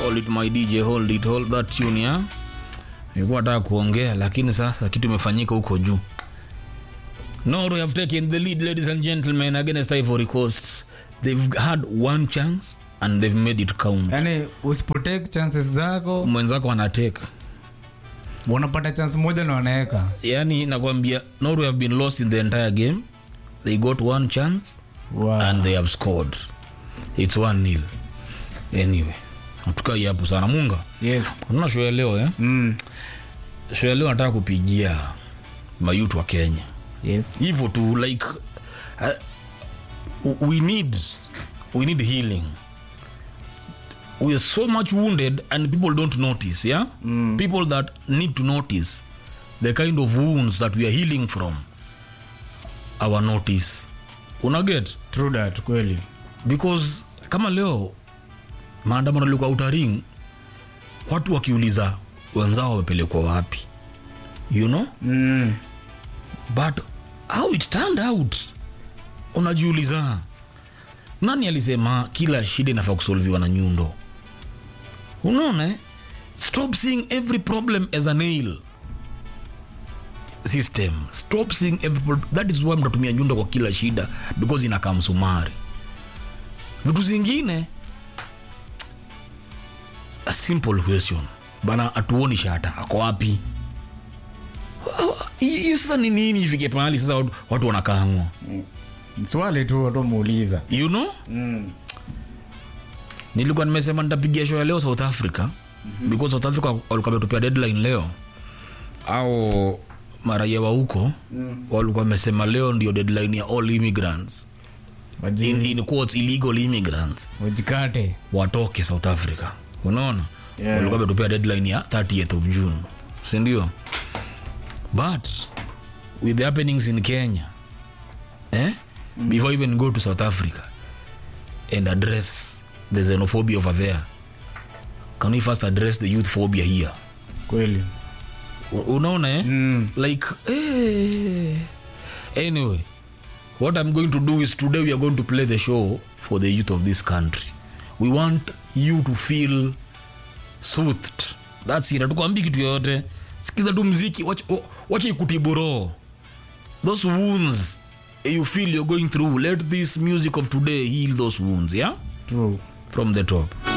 hold it my dj hold it hold that tune ya nilikuwa nataka kuongea lakini sasa kitu imefanyika huko juu Norway have taken the lead ladies and gentlemen against Ivory Coast they've had one chance and they've made it count yani usipotake chances zako mwenzako anateka wanapata chance moja na wanaweka yani nakwambia Norway have been lost in the entire game they got one chance wow. and they have scored it's one nil anyway hatukai hapo sana munga yes unaona show ya leo eh? mm. show ya leo nataka kupigia mayutu wa kenya yes hivyo tu like uh, we need we need healing we are so much wounded and people don't notice yeah mm. people that need to notice the kind of wounds that we are healing from our notice unaget true that kweli because kama leo maandamano likuwa utaring watu wakiuliza wenzao wamepelekwa wapi you know mm. but how it turned out unajiuliza nani alisema kila shida inafaa kusolviwa na nyundo unaona eh? stop seeing every problem as a nail system stop seeing every pro- that is why mtatumia nyundo kwa kila shida because inakaa msumari vitu zingine a simple question bana atuoni shata ako wapi hiyo sasa ni nini ifike pahali sasa watu- watu wanakaamwa swali tu watu muuliza you know mm. nilikuwa nimesema nitapigia show ya leo south africa mm-hmm. because south africa walikuwa wametupia deadline leo au maraia wa huko mm. walikuwa wamesema leo ndio deadline ya all immigrants in, Waji- in quotes, illegal immigrants wajikate watoke south africa unaona Yeah. walikuwa wametupia deadline ya 30th of june sindio but with the happenings in kenya eh? mm. before even go to south africa and address the xenophobia over there can we first address the youth phobia here kweli U- unaona eh? mm. like eh. anyway what i'm going to do is today we are going to play the show for the youth of this country we want you to feel soothed thats it hatukwambi kitu yoyote sikiza tu mziki wacha- wacha ikutibu roho those wounds you feel you're going through let this music of today heal those wounds yeah true from the top